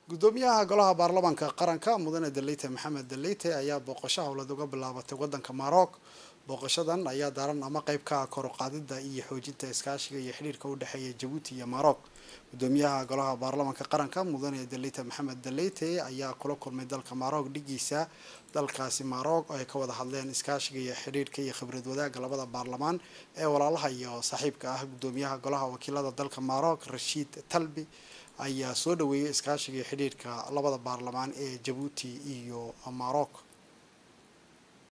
gudoomiyaha golaha baarlamaanka qaranka mudane daleyte maxamed daleyte ayaa booqasho howlad uga bilaabatay wadanka maroc booqashadan ayaa daaran ama qeyb ka ah koruqaadida iyo xoojinta iskaashiga iyo xidhiirka u dhexeeya jabuuti iyo maroc gudoomiyaha golaha baarlamaanka qaranka mudane daleyte maxamed daleyte ayaa kula kulmay dalka maroc dhigiisa dalkaasi maroc oo ay ka wada hadleen iskaashiga iyo xidhiirka iyo khibrad wadaagga labada baarlamaan ee walaalaha iyo saaxiibka ah gudoomiyaha golaha wakiilada dalka maroc rashiid talbi ayaa soo dhaweeyay iskaashiga iyo xidhiirka labada baarlamaan ee jabuuti iyo maroc